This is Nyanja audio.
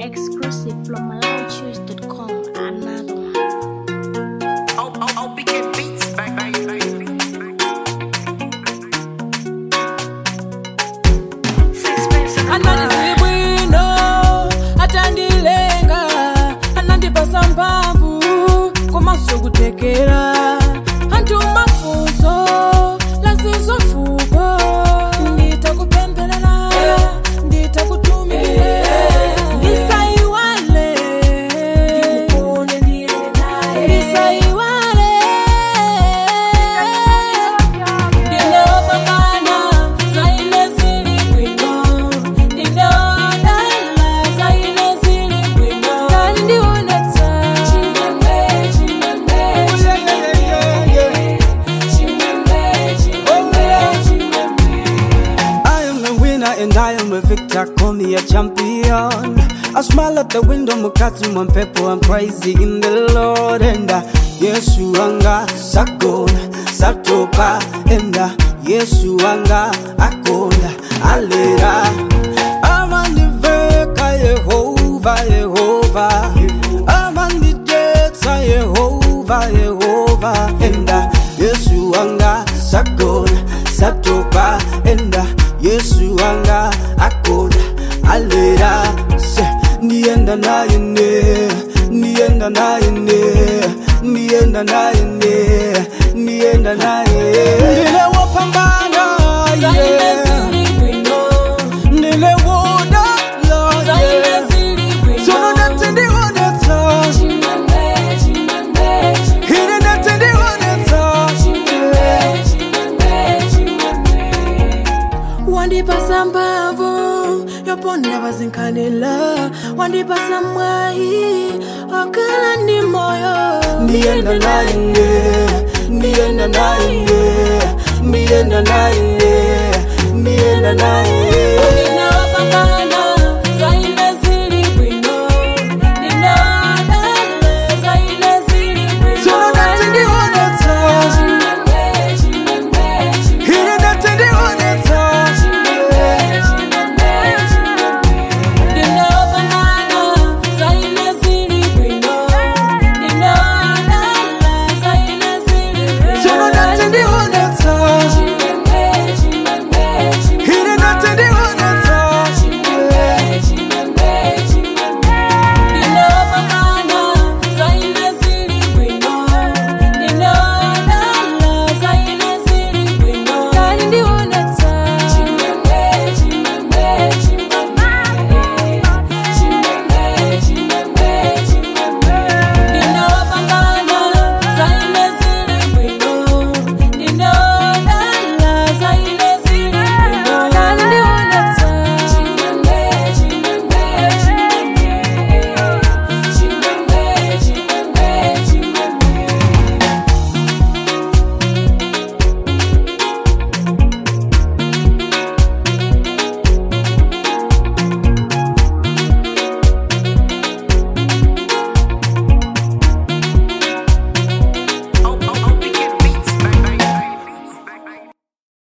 Exclusive from MalawiChoose.com. Another one. Oh, oh, oh, begin beats, bang, bang, bang, Sixpence in the anandizili bwino atandilenga anandipasa mphamvu komanso kutekera anthu mafunso lazizofuko nditakupempherera nditakutumikira ndisaiwale ndisaiwale ndinopambana zaine zili bwino ndinodala zaine zili bwino kani ndionetsa chimwemwe chimwemwe chimwemwe chimwemwe chimwemwe I am a winner and I am a victor, call me a champion. I smile at the window, mukati mwa mpepo, I'm crazy in the Lord and uh, Yesu anga sakona satopa and uh, Yesu anga akona alera amandiveka Yehova Yehova amandijetsa Yehova Yehova and uh, Yesu anga sakona satopa and uh, Yesu anga akona alera se ndienda naye ne ndienda naye ne ndienda naye ne ndienda naye ndile wopambana zaine yeah. zili bwino ndile wodala zaine yeah. zili bwino sono ndati ndionetsa chimwemwe chimwemwe ine ndati ndionetsa wandipasa mphamvu yoponda pazinkhanela wandipasa mwayi okhala ndi moyo ndienda naye ne ndienda naye ne ndienda naye